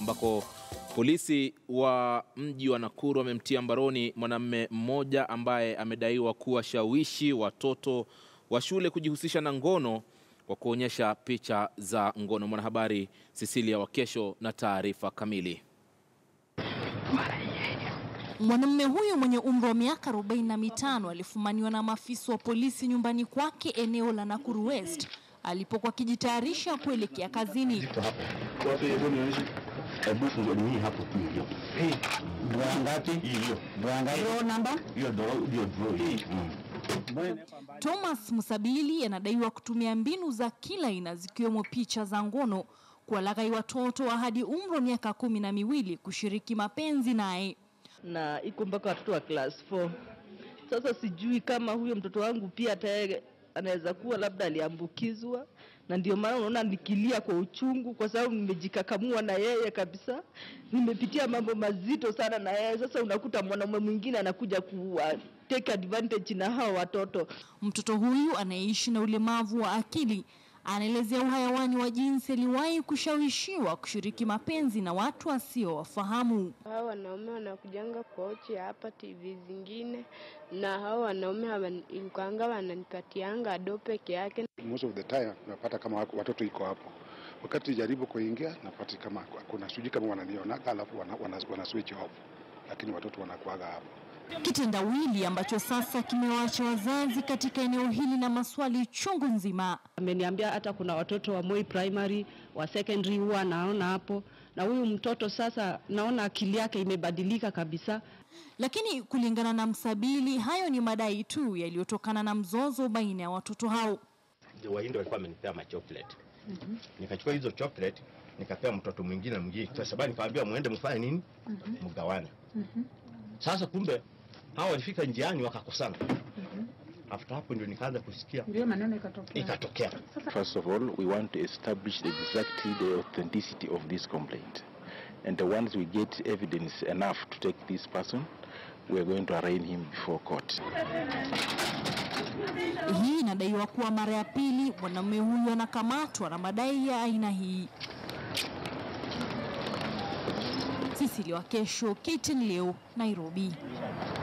ambako polisi wa mji wa Nakuru wamemtia mbaroni mwanamume mmoja ambaye amedaiwa kuwashawishi watoto wa shule kujihusisha na ngono kwa kuonyesha picha za ngono. Mwanahabari Cecilia Wakesho na taarifa kamili. Mwanamume huyo mwenye umri wa miaka 45 alifumaniwa na maafisa wa polisi nyumbani kwake eneo la Nakuru West alipokuwa akijitayarisha kuelekea kazini. Thomas Musabili anadaiwa kutumia mbinu za kila aina zikiwemo picha za ngono kuwalaghai watoto wa hadi umri wa miaka kumi na miwili kushiriki mapenzi naye. na iko mpaka watoto wa class 4. Sasa sijui kama huyo mtoto wangu pia tayari anaweza kuwa labda aliambukizwa, na ndio maana unaona nikilia kwa uchungu, kwa sababu nimejikakamua na yeye kabisa. Nimepitia mambo mazito sana na yeye. Sasa unakuta mwanamume mwingine anakuja kuwa take advantage na hao watoto. Mtoto huyu anayeishi na ulemavu wa akili anaelezea uhayawani wa jinsi aliwahi kushawishiwa kushiriki mapenzi na watu wasiowafahamu. Hao wanaume wanakujanga kochi hapa TV zingine, na hao wanaume hawan- ilikuanga wananipatianga do peke yake. most of the time napata kama wako- watoto iko hapo wakati jaribu kuingia napati kama kuna sijui kama wananionaga alafu wana, wana, wana switch off lakini watoto wanakuaga hapo Kitendawili ambacho sasa kimewaacha wazazi katika eneo hili na maswali chungu nzima. Ameniambia hata kuna watoto wa Moi primary wa secondary huwa naona hapo, na huyu mtoto sasa naona akili yake imebadilika kabisa. Lakini kulingana na Msabili, hayo ni madai tu yaliyotokana na mzozo baina ya watoto hao. Wahindi walikuwa wamenipea ma chocolate. Nikachukua hizo chocolate nikapea mtoto mwingine mwingine, kwa sababu nikamwambia muende mfanye nini, mgawane. Sasa kumbe hao walifika njiani wakakosana. After hapo ndio nikaanza kusikia Ndio maneno ikatokea. ikatokea. First of all, we want to establish exactly the authenticity of this complaint. And once we get evidence enough to take this person, we are going to arraign him before court. Hii inadaiwa kuwa mara ya pili mwanamume huyu anakamatwa na madai ya aina hii. Cecilia Wakesho, KTN leo, Nairobi.